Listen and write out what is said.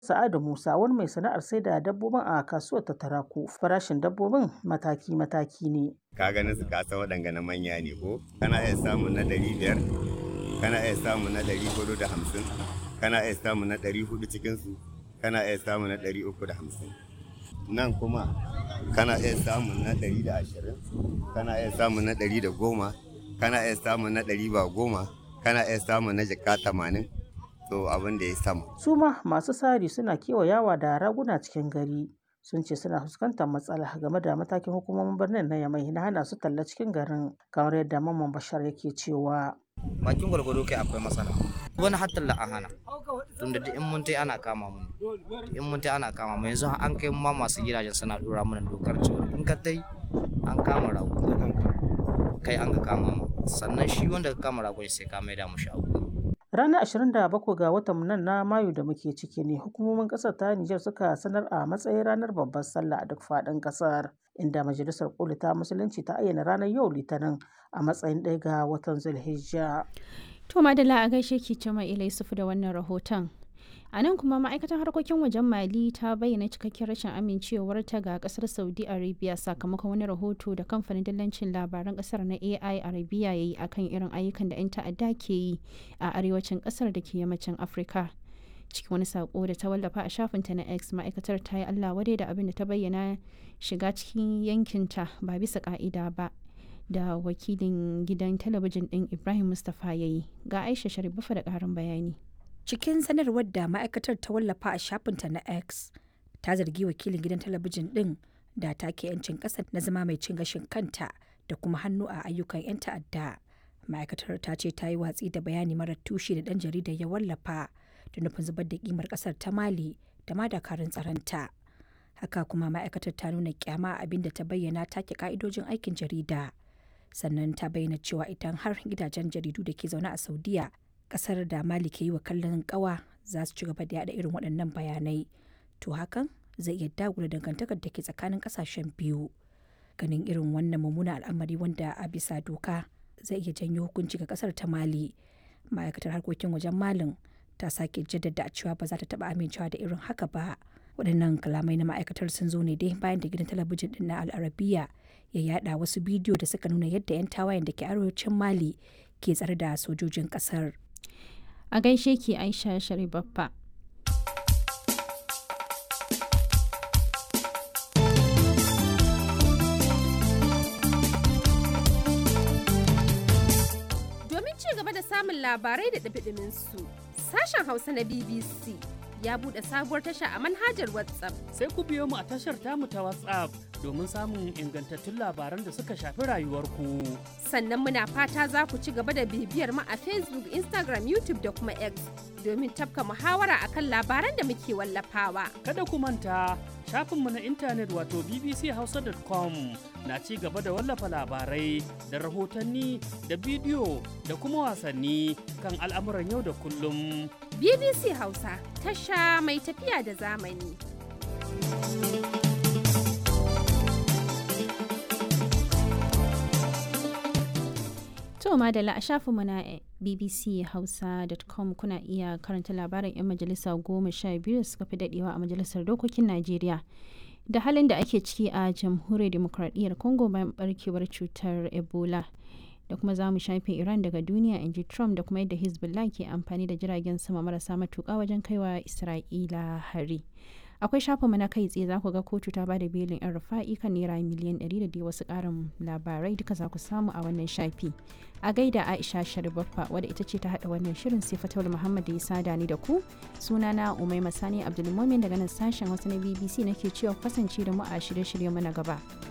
Sa'adu Musa wani mai sana'ar sai da dabbobin a kasuwar ta Taraku farashin dabbobin mataki-mataki ne. Ka ganin su kasa waɗanga na manya ne ko? Kana iya samun na ɗari biyar, kana iya samun na ɗari hudu da hamsin, kana iya samun na ɗari hudu cikinsu, kana iya samun na ɗari uku da hamsin. Nan kuma kana iya samun na ɗari da ashirin, kana iya samun na ɗari da goma, kana iya samun na ɗari ba goma, kana iya samun na jaka tamanin. to abin da ya sama. Su ma masu sari suna kewayawa da raguna cikin gari sun ce suna fuskantar matsala game da matakin hukumomin birnin na Yamai na hana su talla cikin garin kamar yadda Mamman Bashar yake cewa. Bakin gwargwado kai akwai matsala. Wani har talla a hana. Tunda duk in mun tai ana kama mu. In mun tai ana kama mu yanzu an kai ma masu gidajen suna dora mana dokar cewa in ka tai an kama rago. Kai an ka kama mu. Sannan shi wanda ka kama rago sai ka maida mu shago. Ranar 27 ga watan nan na Mayu da muke ciki ne hukumomin ƙasar ta Nijar suka sanar a matsayin ranar babbar sallah a duk faɗin ƙasar inda majalisar koli ta musulunci ta ayyana ranar yau litinin a matsayin ɗaya ga watan Zulhijja. To Madala a gaishe ki Jama Ila Yusufu da wannan rahoton. A nan kuma ma'aikatar harkokin wajen Mali ta bayyana cikakken rashin amincewarta ga kasar Saudi Arabia sakamakon wani rahoto da kamfanin dillancin labaran kasar na AI Arabia ya yi akan irin ayyukan da 'yan ta'adda ke yi a arewacin kasar da ke yammacin Afirka. Cikin wani sako da ta wallafa a shafinta na X ma'aikatar ta yi Allah wadai da abin da ta bayyana shiga cikin yankinta ba bisa ka'ida ba. da wakilin gidan talabijin ɗin Ibrahim Mustapha ya yi ga Aisha Sharifa da ƙarin bayani. cikin sanarwar da ma'aikatar ta wallafa a shafinta na x ta zargi wakilin gidan talabijin din da take 'yancin ƙasa na zama mai cin gashin kanta da kuma hannu a ayyukan 'yan ta'adda ma'aikatar ta ce ta yi watsi da bayani marar tushe da ɗan jaridar ya wallafa da nufin zubar da kimar ƙasar ta mali da ma dakarun tsaronta haka kuma ma'aikatar ta nuna kyama abin da ta bayyana take ka'idojin aikin jarida sannan ta bayyana cewa idan har gidajen jaridu da ke zaune a saudiya kasar da mali ke yi wa kallon kawa za su ci gaba da yada irin waɗannan bayanai to hakan zai iya dagula dangantakar da ke tsakanin kasashen biyu ganin irin wannan mummunan al'amari wanda a bisa doka zai iya janyo hukunci ga kasar ta mali ma'aikatar harkokin wajen malin ta sake jaddada cewa ba za ta taba amincewa da irin haka ba waɗannan kalamai na ma'aikatar sun zo ne dai bayan da gidan talabijin din na al'arabiya ya yada wasu bidiyo da suka nuna yadda 'yan tawayen da ke arewacin mali ke tsare da sojojin kasar A gaishe ki Aisha Sharibaffa. Domin ci gaba da samun labarai da ɗabiɗimin su, sashen Hausa na BBC ya buɗe sabuwar tasha a manhajar WhatsApp. Sai ku biyo mu a tashar tamu ta WhatsApp domin samun ingantattun labaran da suka shafi rayuwarku. Sannan muna fata za ku ci gaba da bibiyar mu a Facebook, Instagram, YouTube da kuma X domin tafka muhawara akan labaran da muke wallafawa. Kada ku manta shafinmu na intanet wato bbchausa.com na ci gaba da wallafa labarai da rahotanni da bidiyo da kuma wasanni kan al'amuran yau da kullum. BBC Hausa tasha mai tafiya da zamani. To madalla a shafinmu na bbchausa.com kuna iya karanta labarin 'yan majalisa goma sha biyu suka fi dadewa a majalisar dokokin Najeriya. Da halin da ake ciki a jamhuriyar demokradiyyar Congo bayan barkewar cutar Ebola. Da kuma za mu shafe Iran daga duniya in ji Trump da kuma yadda Hezbollah ke amfani da jiragen sama marasa matuƙa wajen kaiwa Isra'ila hari. akwai shafinmu na kai tsaye za ku ga kotu ta bada belin yan rufa'i kan naira miliyan 100 da dai wasu karin labarai duka za ku samu a wannan shafi a gaida aisha sharibaffa wadda ita ce ta hada wannan shirin sai fatawul muhammad da ya sada ni da ku sunana umai masani abdulmumin daga nan sashen wasu na bbc nake cewa kasance da mu a shirye-shiryen mu na gaba